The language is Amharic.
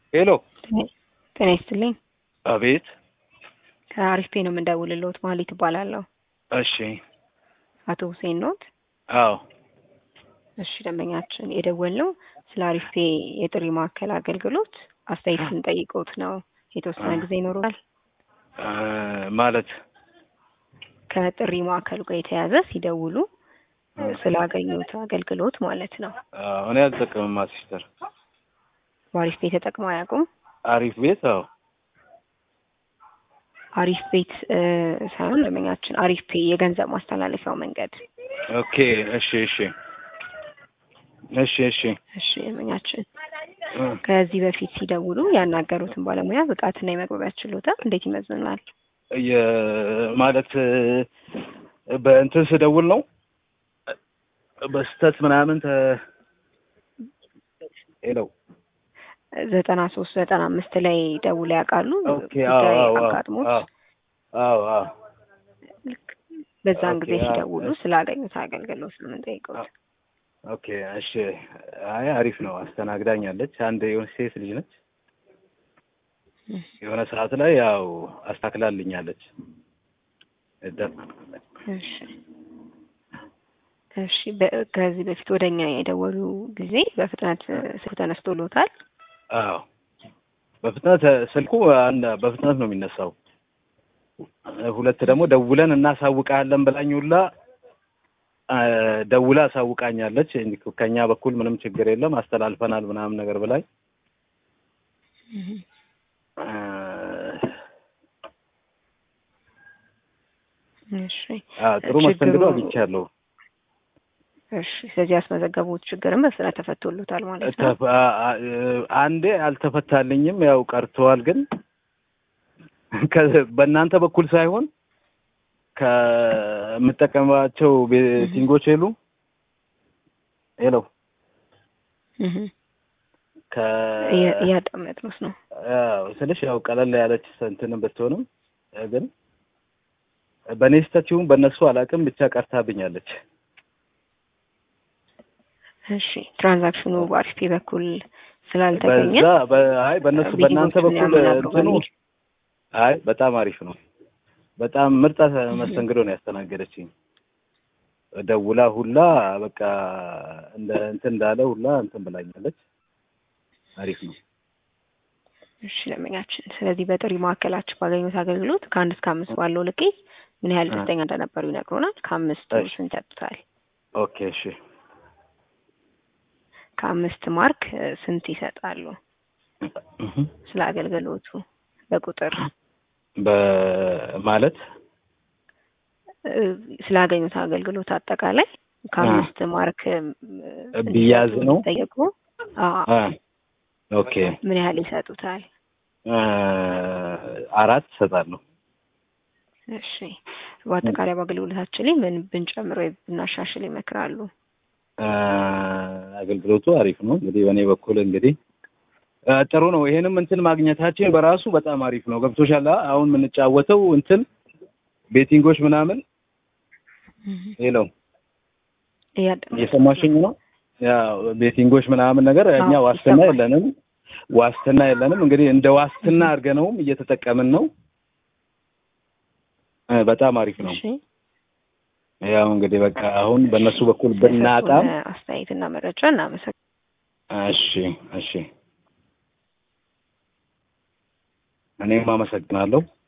ሄሎ ጤና ይስጥልኝ። አቤት። ከአሪፍ ፔ ነው የምንደውልልዎት። ማህሌት እባላለሁ። እሺ። አቶ ሁሴን ኖት? አዎ። እሺ ደንበኛችን የደወልነው ስለ አሪፍ ፔ የጥሪ ማዕከል አገልግሎት አስተያየት ስንጠይቅዎት ነው። የተወሰነ ጊዜ ይኖሩናል? እ ማለት ከጥሪ ማዕከሉ ጋር የተያዘ ሲደውሉ ስላገኙት አገልግሎት ማለት ነው። አዎ፣ እኔ አልጠቀምም ሲስተር። በአሪፍ ፔ ተጠቅመው አያውቁም? አሪፍ ቤት። አዎ። አሪፍ ቤት እ ሳይሆን ደንበኛችን አሪፍ ፔ የገንዘብ ማስተላለፊያው መንገድ። ኦኬ። እሺ፣ እሺ፣ እሺ፣ እሺ። እሺ ደንበኛችን እ ከዚህ በፊት ሲደውሉ ያናገሩትን ባለሙያ ብቃትና የመግባቢያ ችሎታ እንዴት ይመዝናል? የ- ማለት እ በእንትን ስደውል ነው በስተት ምናምን ተ ሄሎ ዘጠና ሶስት ዘጠና አምስት ላይ ደውለው ያውቃሉ? ኦኬ። አዎ፣ ጉዳይ አዎ፣ አጋጥሞት አዎ፣ አዎ፣ አዎ። ልክ በዛን ኦኬ፣ ጊዜ አዎ፣ ሲደውሉ እሺ። ስላገኙት አገልግሎት ነው የምንጠይቀው። ኦኬ እሺ። አይ አሪፍ ነው። አስተናግዳኛለች። አንድ የሆነች ሴት ልጅ ነች። የሆነ ሰዓት ላይ ያው አስተካክላልኛለች። እደ- እሺ እሺ። በ- ከዚህ በፊት ወደኛ የደወሉ ጊዜ በፍጥነት ስልኩ ተነስቶሎታል? አዎ በፍጥነት ስልኩ አንድ በፍጥነት ነው የሚነሳው። ሁለት ደግሞ ደውለን እናሳውቃለን ብላኝ ሁላ አ፣ ደውላ አሳውቃኛለች። ከኛ በኩል ምንም ችግር የለም አስተላልፈናል ምናምን ነገር ብላኝ አ፣ እሺ አ፣ ጥሩ መስተንግዶ ችግሩ- አግኝቻለሁ። እሺ። ስለዚህ ያስመዘገቡት ችግርም በፍጥነት ተፈቶሎታል ማለት ነው። ተፍ- አ- አ- አንዴ አልተፈታልኝም፣ ያው ቀርተዋል። ግን ከ- በእናንተ በኩል ሳይሆን ከምጠቀምባቸው ቤቲንጎች የሉ ሄሎ እህ ከ እያ- እያዳመጥነው ነው። ያው ስልሽ ያው ቀለል ያለች እንትን ብትሆንም ግን በእኔ ስህተት ይሁን በእነሱ አላውቅም፣ ብቻ ቀርታብኛለች። እሺ ትራንዛክሽኑ በአሪፍ ፔ በኩል ስላልተገኘ በዛ በ- አይ በእነሱ በእናንተ ቤቲንጎቹን በኩል ያመናሉ እንትኑ በሚል አይ በጣም አሪፍ ነው። በጣም ምርጥ መስተንግዶ ነው ያስተናገደችኝ። ደውላ ሁላ በቃ እንደ እንትን እንዳለ ሁላ እንትን ብላኛለች። አሪፍ ነው። እሺ ደንበኛችን፣ ስለዚህ በጥሪ ማዕከላችሁ ባገኙት አገልግሎት ከአንድ እስከ አምስት ባለው ልኬት ምን ያህል አ። ደስተኛ እንደነበሩ ይነግሩናል። ከአምስቱ እሺ። ስንት ያጡታል? ኦኬ እሺ። ከአምስት ማርክ እ፣ ስንት ይሰጣሉ? እህ ስለ አገልግሎቱ በቁጥር በማለት እ፣ ስላገኙት አገልግሎት አጠቃላይ ከአምስት ማርክ እ፣ ቢያዝ ነው? ጠየቁ። አ ኦኬ ምን ያህል ይሰጡታል? አ፣ አራት እሰጣለሁ። እሺ በአጠቃላይ በአገልግሎታችን ላይ ምን ብንጨምር ወይ ብናሻሽል ይመክራሉ? አ፣ አገልግሎቱ አሪፍ ነው። እንግዲህ በእኔ በኩል እንግዲህ አ፣ ጥሩ ነው። ይሄንም እንትን ማግኘታችን በራሱ በጣም አሪፍ ነው። ገብቶሻል? አ? አሁን የምንጫወተው እንትን ቤቲንጎች ምናምን ሄሎ እያዳመጥኩ እየሰማሽኝ ነው? ያው ቤቲንጎች ምናምን ነገር እኛ አዎ፣ ዋስትና ይሰማል። የለንም፣ ዋስትና የለንም። እንግዲህ እንደ ዋስትና አድርገነውም እየተጠቀምን ነው። እ፣ በጣም አሪፍ ነው። እሺ ያው እንግዲህ በቃ አሁን በእነሱ በኩል ብናጣም ስለሰጡን አስተያየትና መረጃ እናመሰግናለን። እሺ፣ እሺ እኔም አመሰግናለሁ።